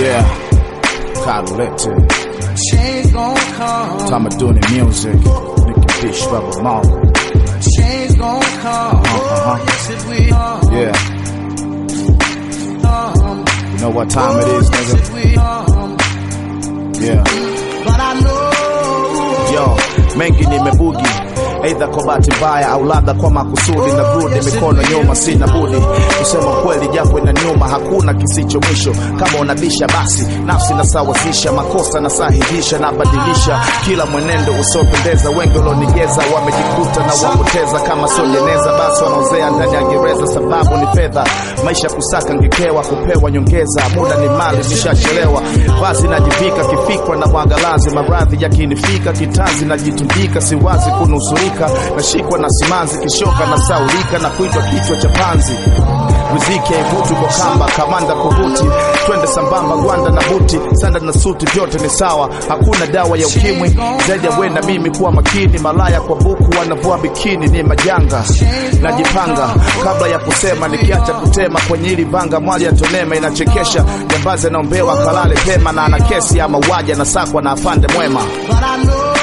Yeah, Carlette, Change gon' come. time of doing the music. Nicky Dish, Rubber Mall. Change gon' come. Uh-huh. Oh, yes, it will. Yeah, Come. you know what time it is, Yes, nigga? it will. Come. Yeah. But I know. Yo, mengi nimebugi aidha kwa bahati mbaya au labda kwa makusudi na rudi mikono nyuma, sina budi kusema kweli, japo ina nyuma, hakuna kisicho mwisho. Kama unabisha basi nafsi nasawazisha, makosa nasahihisha, nabadilisha kila mwenendo usiopendeza. Wengi walionigeza wamejikuta na wapoteza, kama sio jeneza basi wanaozea ndani ya gereza, sababu ni fedha. Maisha kusaka ngekewa, kupewa nyongeza, muda ni mali, nishachelewa. Vazi najivika kifikra na mwangalazi, maradhi yakinifika kitanzi, najitundika, siwazi kunusurika, nashikwa na simanzi, kishoka na saulika na kuitwa kichwa cha panzi riziki haivuti kwa kamba, kamanda kuvuti, twende sambamba, gwanda na buti, sanda na suti, vyote ni sawa, hakuna dawa ya ukimwi zaidi ya wenda mimi kuwa makini. Malaya kwa buku wanavua bikini, ni majanga. Najipanga kabla ya kusema, nikiacha kutema kwenye hili vanga, mwali ya tonema inachekesha. Jambazi anaombewa kalale pema, na ana kesi ya mauaji, anasakwa na afande mwema. But I know.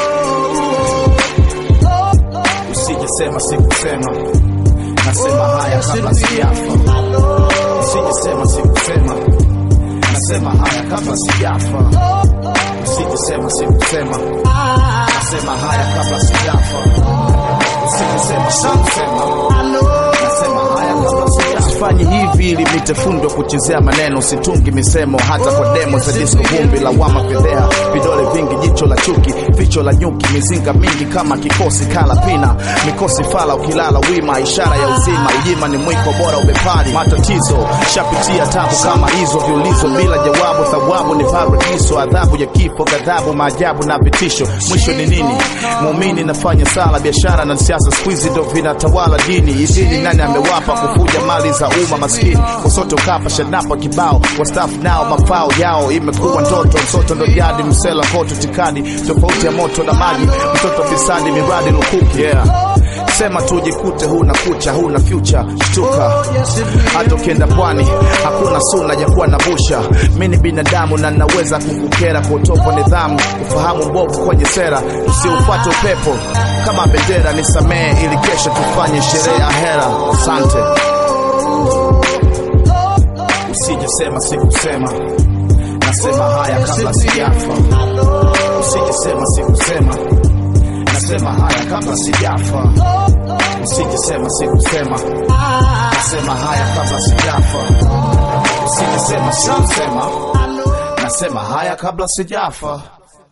Usijesema sikusema, nasema haya kabla sijafa. Usijesema sikusema, nasema haya kabla sijafa. Usijesema sikusema, nasema haya kabla sijafa. Usijesema sikusema, nasema haya kabla sijafa. Sifanyi hivi ili nitefundwa kuchezea maneno, situngi misemo hata kwa demo za disco, vumbi lawama, fedheha, vidole vingi, jicho la chuki, ficho la nyuki, mizinga mingi kama kikosi kala pina, mikosi fala, ukilala wima, ishara ya uzima, ujima ni mwiko bora, ubepari matatizo, shapitia tabu kama hizo, viulizo bila jawabu, thawabu ni paradiso, adhabu ya kifo, ghadhabu, maajabu na vitisho, mwisho ni nini? Muumini nafanya sala, biashara na siasa, siku hizi ndo vinatawala dini. Idini nani amewapa kufuja mali za umma maskini, wasoto kapa shanapa kibao, wastaafu nao mafao yao imekuwa ndoto, msoto ndo jadi, msela koto tikadi, tofauti ya moto na maji, mtoto fisadi, miradi lukuki, yeah. Sema tu jikute, huna kucha, huna future, shtuka. Hata ukienda pwani hakuna suna ya kuwa na busha. Mi ni binadamu na naweza kukukera kwa utovu wa nidhamu, ufahamu mbovu kwenye sera, usiufuate upepo kama bendera. Nisamehe ili kesho tufanye sherehe ya hera. Asante. Usijesema sikusema, nasema haya kabla sijafa. Usijesema sikusema, nasema haya kabla sijafa. Usijesema sikusema, nasema haya kabla sijafa. Usijesema sikusema, nasema haya kabla sijafa.